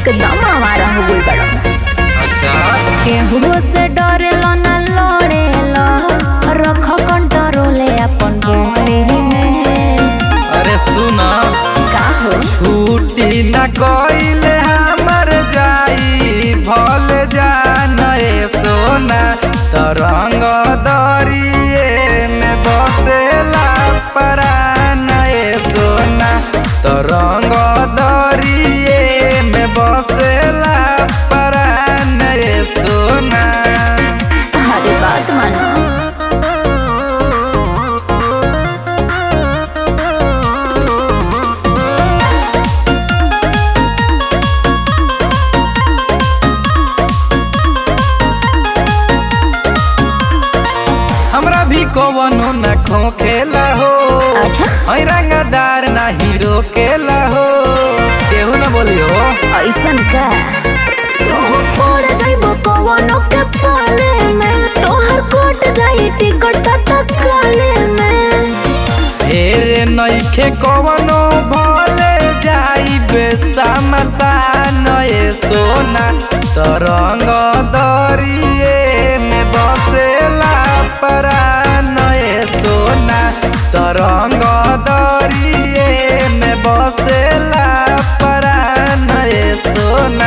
एकदम आवारा हो गई बड़ा अच्छा केहू से डरेला ना लड़ेला रख कंट्रोले अपन बॉडी में अरे सुना का हो छुट्टी न कइले हमर जाई भल जान ए सोना तरंग दरिए में बसेला परान ए सोना तरंग दरिए में बसेला परान ए सोना हरे बात मानो हमरा भी कवनो न खोखेला हो अच्छा ऐ रंगदार ना हीरो केला हो केहू न बोलियो ऐसन का तोह पड़ जाइबो कवनो के पाले में तोहर कोट जाई टिकट तत्काले में फेर नइखे कवनो भले जाई बेसमसान ए सोना तरंग दरिए में बसेला परान ए सोना तरंग दरिए में बसेला परान ए सोना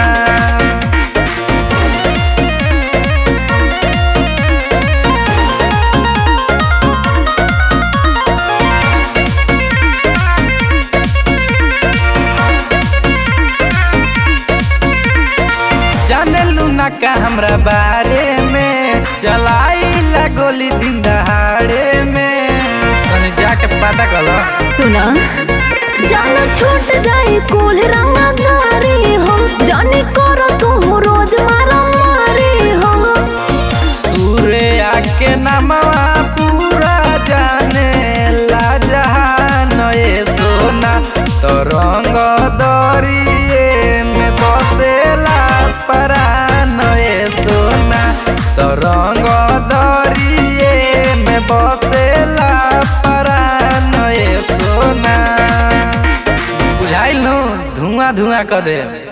जाने लूना का हमरा बारे में चलाई ला गोली दिन दहाड़े में तनी जाके पता कर लो सुना जाना छूट जाई कुल रंगदारी हो जाने करो तू रोज मारा मारी हो सूर्य के नमवा पूरा जाने ला जहान ए सोना तो रंग दरिए में बसेला परान ए सोना तो रंग दरिए में बसेला परान ए सोना बुझाइल नु धुआं धुआं कर दे